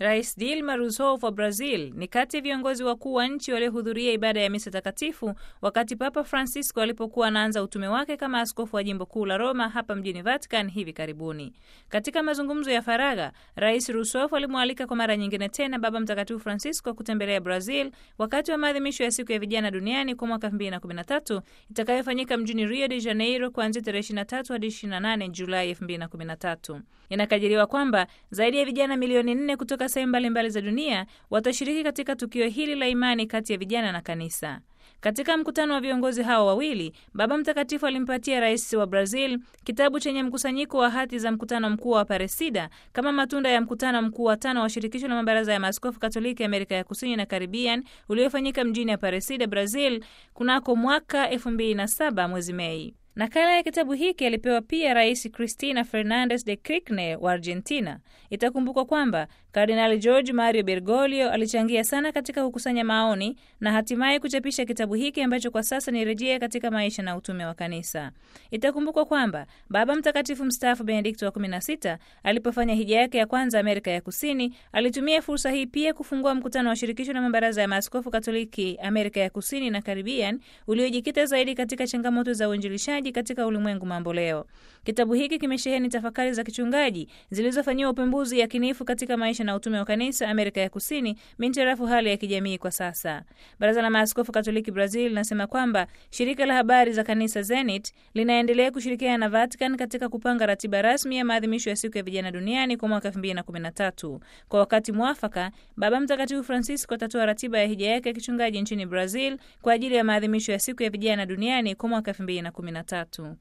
Rais Dilma Rousseff wa Brazil ni kati ya viongozi wakuu wa nchi waliohudhuria ibada ya misa takatifu wakati Papa Francisco alipokuwa anaanza utume wake kama askofu wa jimbo kuu la Roma hapa mjini Vatican hivi karibuni. Katika mazungumzo ya faragha, Rais Rousseff alimwalika kwa mara nyingine tena Baba Mtakatifu Francisco kutembelea Brazil wakati wa maadhimisho ya siku ya vijana duniani kwa mwaka 2013 itakayofanyika mjini Rio de Janeiro kuanzia tarehe 23 hadi 28 Julai 2013. Inakadiriwa kwamba zaidi ya vijana milioni nne kutoka sehemu mbalimbali za dunia watashiriki katika tukio hili la imani kati ya vijana na kanisa. Katika mkutano wa viongozi hao wawili, Baba Mtakatifu alimpatia rais wa Brazil kitabu chenye mkusanyiko wa hati za mkutano mkuu wa Aparecida kama matunda ya mkutano mkuu wa tano wa shirikisho la mabaraza ya maaskofu Katoliki Amerika ya Kusini na Caribbean uliofanyika mjini Aparecida, Brazil kunako mwaka 2007 mwezi Mei. Nakala ya kitabu hiki alipewa pia Rais Cristina Fernandez de Kirchner wa Argentina. Itakumbukwa kwamba Kardinali George Mario Bergoglio alichangia sana katika kukusanya maoni na hatimaye kuchapisha kitabu hiki ambacho kwa sasa ni rejea katika maisha na utume wa kanisa. Itakumbukwa kwamba Baba Mtakatifu mstaafu Benedikto wa 16 alipofanya hija yake ya kwanza Amerika ya Kusini, alitumia fursa hii pia kufungua mkutano wa shirikisho la mabaraza ya maaskofu Katoliki Amerika ya Kusini na Caribbean uliojikita zaidi katika changamoto za uinjilishaji katika ulimwengu mambo leo. Kitabu hiki kimesheheni tafakari za kichungaji zilizofanyiwa upembuzi yakinifu katika maisha na utume wa kanisa Amerika ya Kusini mintarafu hali ya kijamii kwa sasa. Baraza la Maaskofu Katoliki Brazil linasema kwamba shirika la habari za kanisa Zenit linaendelea kushirikiana na Vatican katika kupanga ratiba rasmi ya maadhimisho ya siku ya vijana duniani kwa mwaka 2013. Kwa wakati mwafaka, Baba Mtakatifu Francisco atatoa ratiba ya hija yake ya kichungaji nchini Brazil kwa ajili ya maadhimisho ya siku ya vijana duniani kwa mwaka 2013.